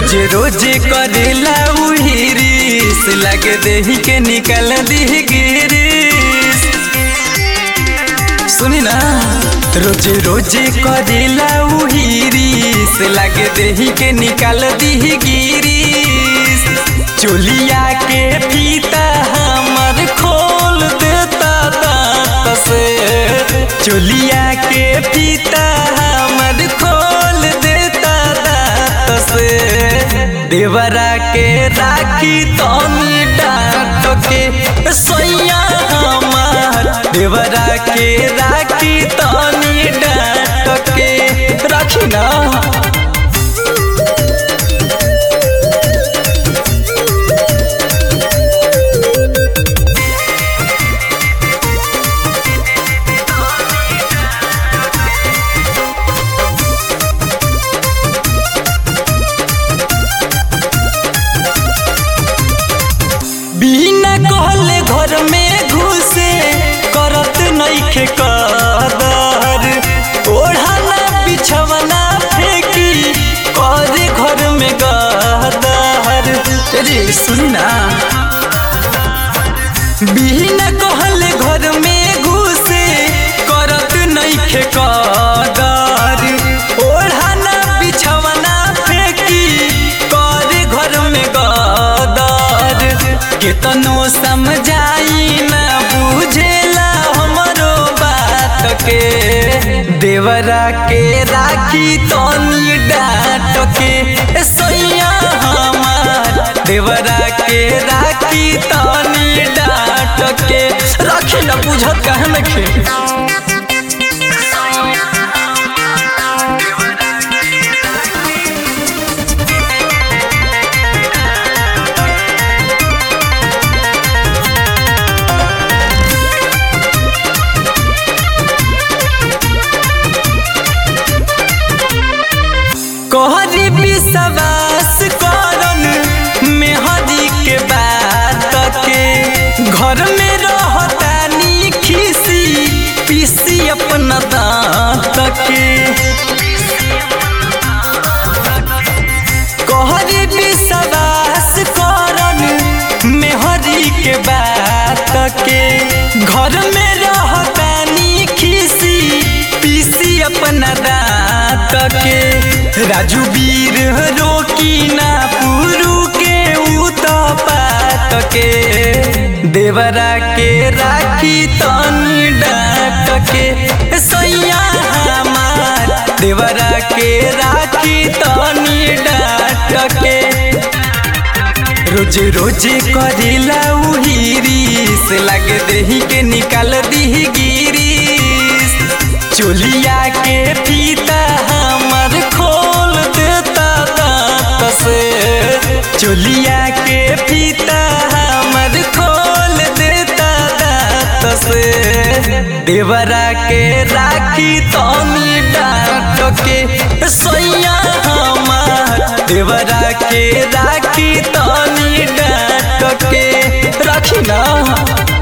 रोज रोज करेला उहिरिस लगे देही के निकल दी गिरिस सुनी ना रोज रोज करेला उहिरिस लगे देही के निकल दी गिरिस चोलिया के फीता हमर खोल देता दांत से चोलिया के फीता हमर खोल देता दांत से देवरा के राखी तनी डांट के सोया हमार देवरा के राखी तनी डांट के राखी ना बिना कहले घर में घुसे करत नइखे कदर ओढ़ाना बिछवना फेंकी करे घर में गदर रे सुनना बिना कहले घर में घुसे करत नइखे कदर ओढ़ाना बिछवना फेंकी करे घर में गदर केतनो समझाई ना बुझेला हमरो बात के देवरा के राखी तनी डांट के सोया हमार देवरा के राखी तनी डांट के राखी ना बुझत कहे नखे कहरी विश्वास करन मेहदी के बात के घर में रहतानी खीसी पीसी अपना दांत के कहरी विश्वास करन मेहदी के बात के घर में रहतानी खीसी पीसी अपना दांत के राजू वीर रोकी ना पुरु के उतपात के देवरा के राखी तनी डांट के सैया हमार देवरा के राखी तनी डांट के रोज रोज करेला उहिरिस लगे देही के निकाल दी गिरिस चोलिया के फीता हमर खोल देता दांत से चोलिया के फीता हमर खोल देता दांत से देवरा के राखी तनी डांट के सोया हमार देवरा के राखी तनी डांट के राखी ना